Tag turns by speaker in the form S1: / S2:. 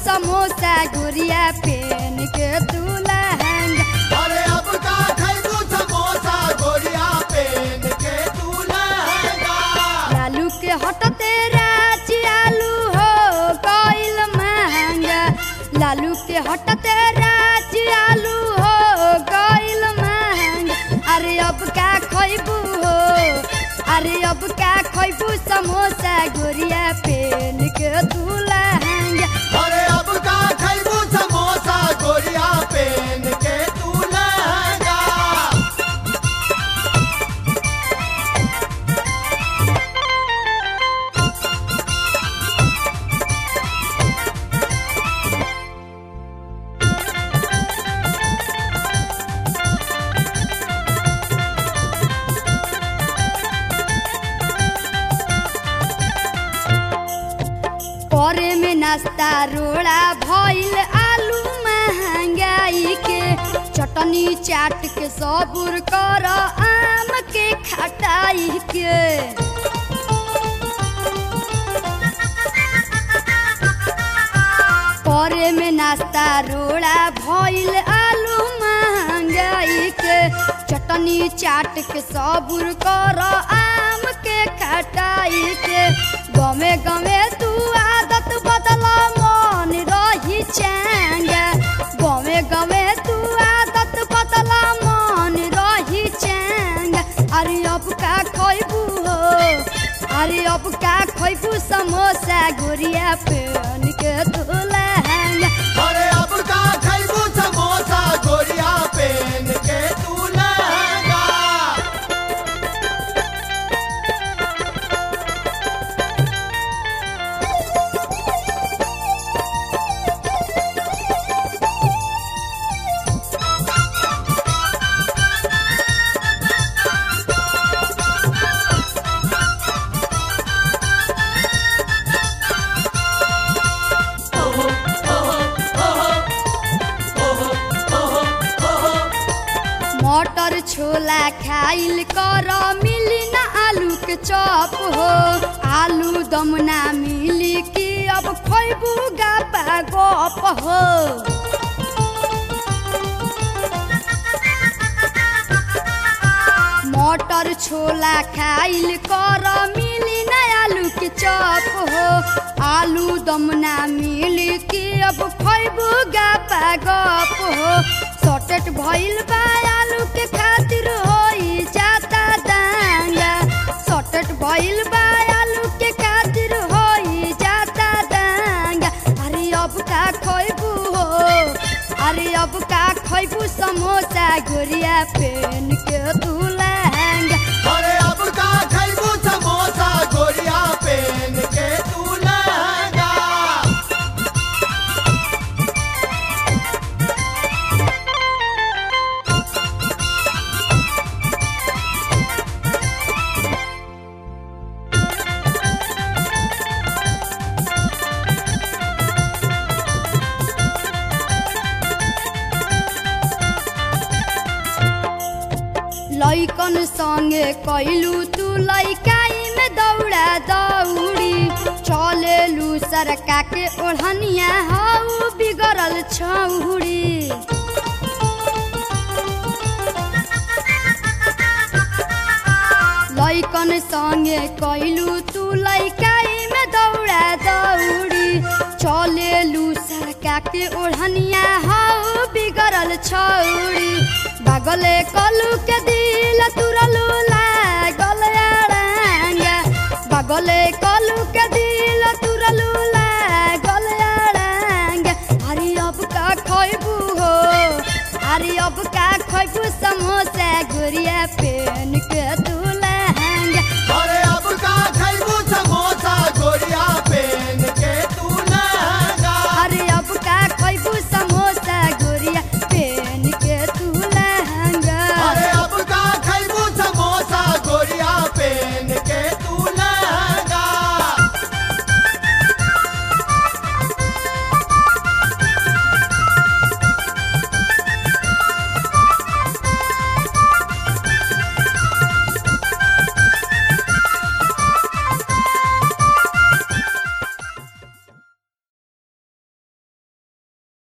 S1: समोसा गुड़िया PAN के तू लहंगा
S2: अरे अब का खैबू समोसा गोरिया पेन के तू लहंगा
S1: लालू के हटते राची आलू हो गइल महंगा लालू के हटते राची आलू हो गइल महंगा अरे अब का खैबू हो अरे अब का खैबू समोसा गुड़िया पेन के तू लहंगा
S2: अरे अब का खैबू समोसा गोरिया पेन के तू लहंगा
S1: करे में नाश्ता रोड़ा भइल आलू महंगाई के चटनी चाट के सबुर कर आम के खटाई के करे में नाश्ता रोड़ा भइल आलू महंगाई के चटनी चाट के सबुर कर आम के खटाई के गमे गमे तू आदत बदला मन रही चैंगा गमे गमे तू आदत बदला मन रही चैंगा अरे अब का खैबू हो अरे अब का खैबू समोसा गुड़िया पेन के तू लहंगा
S2: अरे अब का खैबू समोसा गोरिया पेन के तू लहंगा
S1: मटर छोला खाइल कर मिली ना आलू के चॉप हो आलू दम ना मिली कि अब खैबू गापा गप हो मटर छोला खाइल कर मिली ना आलू के चॉप हो आलू दम ना मिली कि अब खैबू गापा गप हो सॉर्टेट भइल बा आलू के खातिर होई जाता दांगा सॉर्टेट भइल बा आलू के खातिर होई जाता दांगा अरे अब का खैबू हो अरे अब का खैबू समोसा गुड़िया पेन के तू लहंगा
S2: अरे अब का खैबू समोसा गोरिया पेन के तू लहंगा
S1: लैकन संगे कैलू तू लैकाई में दौड़ा दौड़ी चलेलू सरका के ओढ़निया हऊ बिगड़ल छौड़ी लैकन संगे कैलू तू लैकाई में दौड़ा दौड़ी चलेलू सरका के ओढ़निया हऊ बिगड़ल छौड़ी बागले कलू के दिल तुरलू लागल अड़ांगा बागले कलू के दिल तुरलू लागल अड़ांगा अरे अब का खैबू हो अरे अब का खैबू समोसा गुड़िया पेन के तू